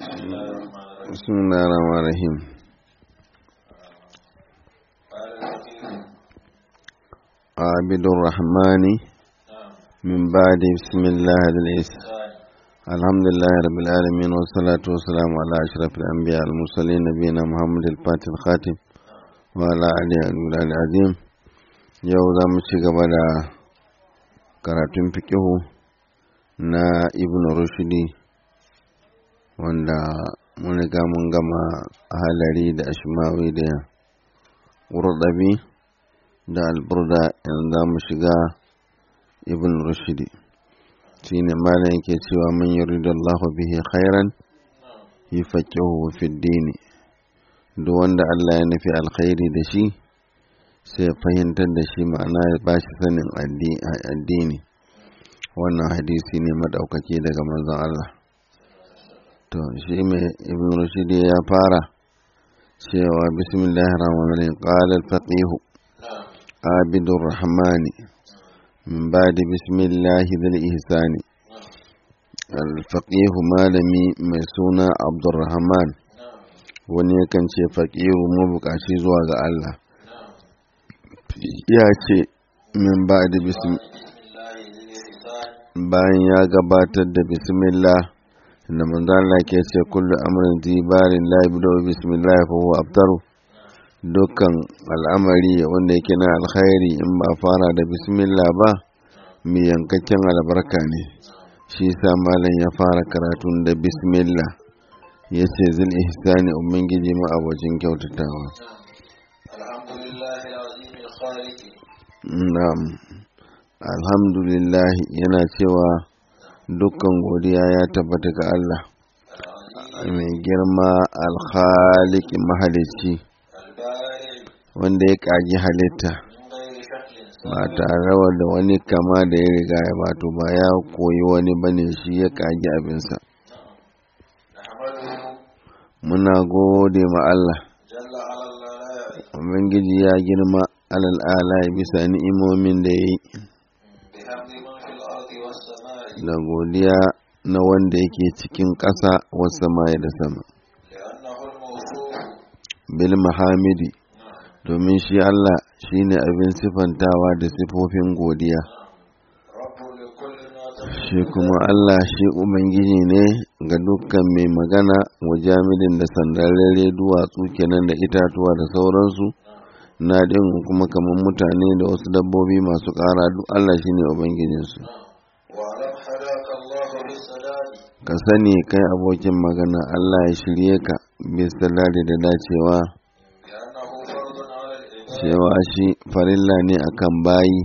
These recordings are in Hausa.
بسم الله الرحمن الرحيم عابد الرحمن من بعد بسم الله العز الحمد لله رب العالمين والصلاة والسلام على أشرف الأنبياء المرسلين نبينا محمد الفاتح الخاتم وعلى آله العظيم yau za mu ci gaba da karatun fikihu na ibn rushdi wanda mun riga mun gama halari da ashmawi da ƙurɗabi da alburda yanzu za mu shiga ibn rushdi shi ne malam yake cewa man yuridu Allah bihi khairan yufaqihu fi dini duk wanda Allah ya nufi alkhairi da shi sai fahimtar da shi ma'ana ya ba shi sanin addini wannan hadisi ne madaukaki daga manzon Allah to shi mai ibn rushd ya fara cewa bismillahir rahmanir rahim qala al-faqih abidur rahman min ba'di bismillahi dhil ihsani al-faqih malami mai suna abdurrahman wani yakan ce faqihu mabukaci zuwa ga Allah ya ce min ba'di bayan ya gabatar da bismillah da manzo Allah ke ce kullu amrin zibarin la yabda bismillah fa huwa abtaru dukkan al'amari wanda yake na alkhairi in ba fara da bismillah ba mai yankakken albarka ne shi sa malam ya fara karatun da bismillah ya ce zil ihsani ubangiji ma abocin kyautatawa na'am alhamdulillah yana cewa dukkan godiya ya tabbata ga Allah mai girma alhaliki mahalicci wanda ya ƙagi halitta ba tare da wani kama da ya riga ya bato ba ya koyi wani bane shi ya ƙagi abinsa muna gode ma Allah Ubangiji ya girma alal bisa ni'imomin da ya yi da godiya na wanda yake cikin ƙasa wasu sama da sama bil mahamidi domin shi Allah shi ne abin sifantawa da sifofin godiya shi kuma Allah shi Ubangiji ne ga dukkan mai magana wa jamidin da sandarare duwatsu kenan da itatuwa da sauransu na ɗin kuma kamar mutane da wasu dabbobi masu ƙara duk Allah shi ne Ubangijinsu. ka sani kai abokin magana Allah ya shirye ka bisa lari da dacewa cewa shi farilla ne akan bayi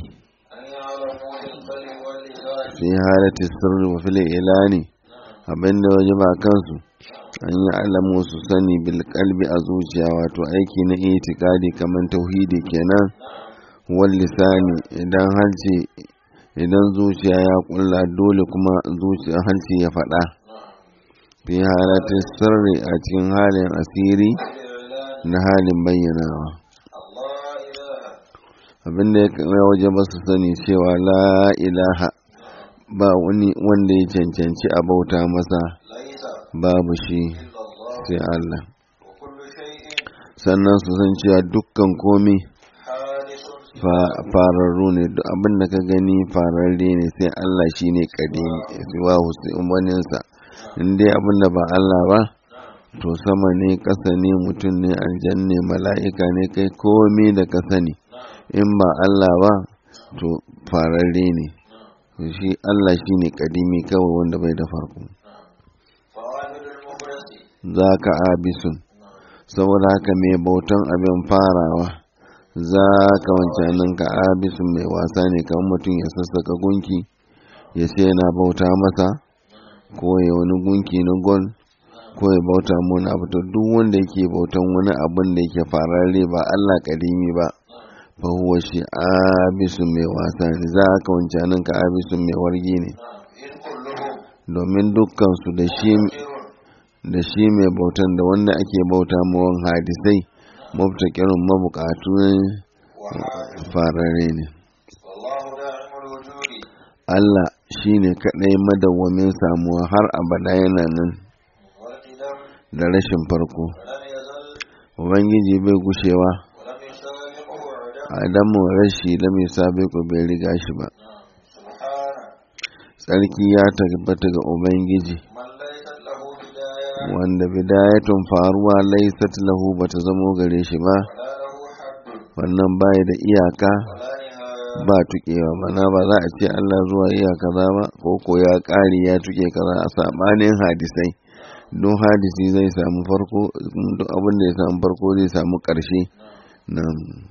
fi halatti sirri wa fili ilani abinda waje ba kansu an yi alamu su sani bil kalbi a zuciya wato aiki na itikadi kamar tauhidi kenan wal lisani idan halce idan zuciya ya kulla dole kuma zuciya halce ya faɗa fi halatin sirri a cikin halin asiri na halin bayyanawa abinda ya kana waje ba su sani cewa la ilaha ba wani wanda ya cancanci a bauta masa babu shi sai Allah sannan su san cewa dukkan komi fararru ne duk abin da ka gani fararre ne sai Allah shi ne kadimi siwa waninsa in dai abin da ba Allah ba to sama ne ƙasa ne mutum ne aljan ne mala'ika ne kai komi da ka sani in ba Allah ba to fararre ne shi Allah shi ne kadimi kawai wanda bai da farko za ka abisun saboda haka mai bautan abin farawa za ka wancanin ka abisun mai wasa ne kamar mutum ya sassaka gunki ya ce yana bauta masa ko ya wani gunki na gol ko ya bauta wani abu to duk wanda yake bautan wani abin da yake fararre ba Allah kadimi ba fa huwa shi abisun mai wasa ne za ka wancanin ka abisun mai wargi ne domin dukkan su da shi da shi mai bautan da wanda ake bauta mawan hadisai maftakirin mabukatu ne farare ne Allah shi ne kaɗai madawwamin samuwa har abada yana nan da rashin farko ولم يزل ubangiji bai gushewa ولم يسابقه عدم adamu rashi lam yusabiqu bai riga shi ba سبحانه tsarki ya tabbata ga ubangiji من ليست له بداية wanda bidayatun faruwa laysat lahu bata zamo gare shi ba ولا له حد wannan bai da iyaka ولا نهاية ba tukewa mana ba za a ce Allah zuwa iya kaza ba ko ko ya ƙari ya tuke kaza a sabanin hadisai don hadisi zai samu farko duk abin da ya samu farko zai samu ƙarshe na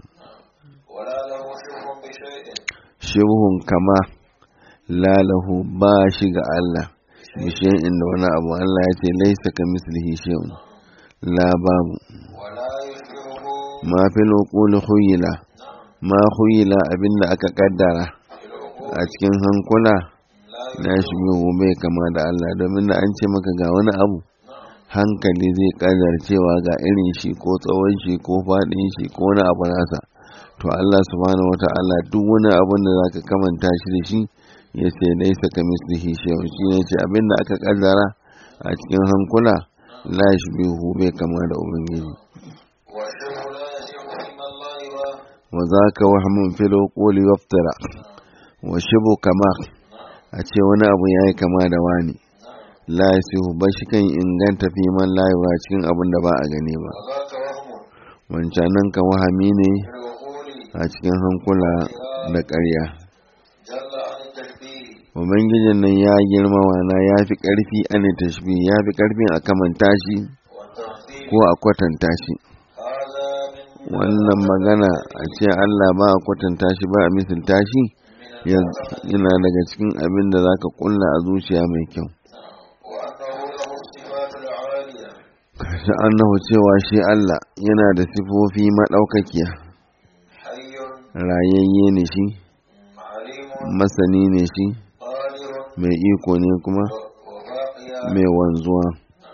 ولا له شبه بشيء shibhun kama lalahu ba shi ga Allah bishiyan inda wani abu Allah ya ce laisa ka mislihi shay'un la babu ولا يشبهه ma fil uquli khuyila ma khuyila abinda aka kaddara في العقول a cikin hankula لا na shi bai kama da Allah domin da an ce maka ga wani abu hankali zai kadar cewa ga irin shi ko tsawon shi ko faɗin shi ko wani abu nasa to Allah subhanahu wata'ala duk wani abun da zaka kamanta shi da shi ya ce laisa ka mislihi shay'un shi ne ce abin da aka kaddara a cikin hankula la yashbihu bai kama da ubangiji والشبه لا يصح فيما الله و- wa zaka wahmun fil quli waftara wa shibu kama a ce wani abu yayi kama da wani la yasihu ba shi kan inganta fi man la yura cikin abin da ba a gani ba وذاك وهم wancanan ka wahami ne في العقول a cikin hankula da ƙarya جل عن التشبيه ubangijin nan ya girma wana ya fi ƙarfi an tashbi ya fi ƙarfin a kamanta shi والتمثيل ko a kwatanta shi هذا من wannan magana a ce Allah ba a kwatanta shi ba a misalta shi ya- yana daga cikin abin da za ka ƙulla a zuciya mai kyau وأنه له الصفات العالية kashi annahu cewa shi Allah yana da sifofi maɗaukakiya حي rayayye ne shi عليم masani ne shi قادر mai iko ne kuma وباقيا mai wanzuwa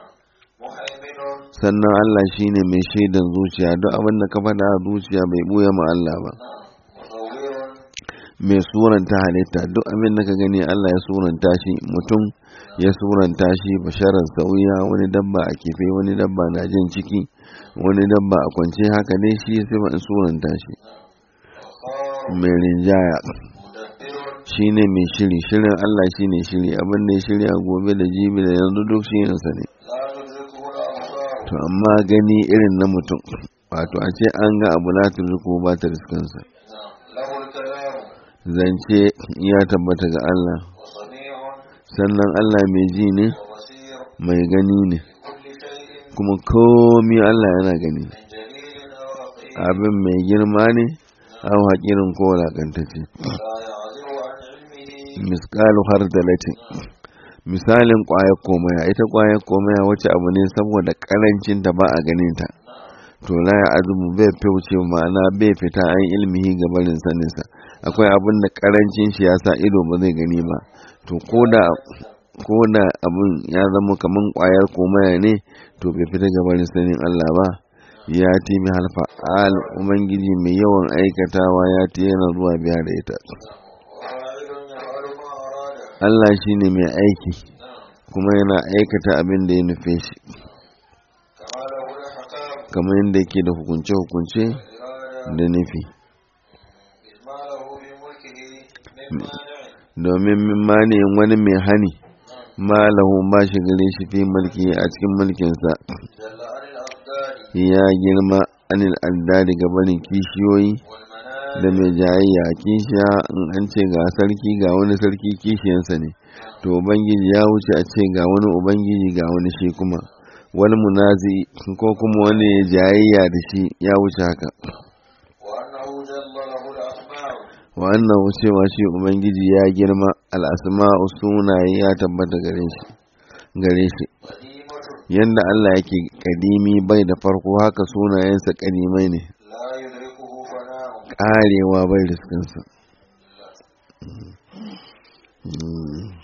محيمن sannan Allah shine mai shaidan zuciya duk abin da ka faɗa a zuciya bai buya ma Allah ba مصور mai suranta halitta duk abin da ka gani Allah ya suranta shi mutum ya suranta shi basharar sauya wani dabba a kife wani dabba na jin ciki wani dabba a kwance haka dai shi ya sai suranta shi وخار mai rinjaya مدبر shine mai shiri shirin Allah shine shiri abin da ya shirya gobe da jibi da yanzu duk shi sa ne لا تدركه الأبصار to amma gani irin na mutum wato a ce an ga abu la turku ba ta riskansa له الكلام zance ya tabbata ga Allah وسميع sannan Allah mai ji ne وبصير mai gani ne كل شيء kuma komi Allah yana gani من جليل أو رقيق abin mai girma ne an haƙirin ko wulaƙantacce لا يعزب عن علمه miskalu har dalatin misalin ƙwayar komaya ita ƙwayar komaya wacce abu ne saboda ƙarancin da ba a ganin ta to la ya azumu bai fice ma'ana bai fita an ilmihi ga barin saninsa akwai abin da ƙarancin shi ya sa ido ba zai gani ba to ko da ko da abin ya zama kaman ƙwayar komaya ne to bai fita ga barin sanin Allah ba ya ti mi halfa al ubangiji mai yawan aikatawa ya ti yana zuwa biya da ita وفاعل يفعل ما أراد Allah shi ne mai aiki kuma yana aikata abin da ya nufe shi كما له الأحكام kamar yadda yake da hukunce-hukunce والإرادة da nufi إذ ما له في ملكه من مانع domin min maniyin wani mai hani ma lahu ba shi gare shi fi mulki a cikin mulkinsa جل عن الأضداد ya girma anil addadi ga barin kishiyoyi والمنازل da mai jayayya kishiya in an ce ga sarki ga wani sarki kishiyansa ne to ubangiji ya wuce a ce ga wani ubangiji ga wani shi kuma wani munazi ko kuma wani ya jayayya da shi ya wuce haka وأنه جل له الأسماء wannan cewa shi ubangiji ya girma al'asma'u sunaye ya tabbata gare shi gare shi قديمة yanda Allah yake kadimi bai da farko haka sunayensa kadimai ne لا يدركه فناء karewa bai riskinsa Mm.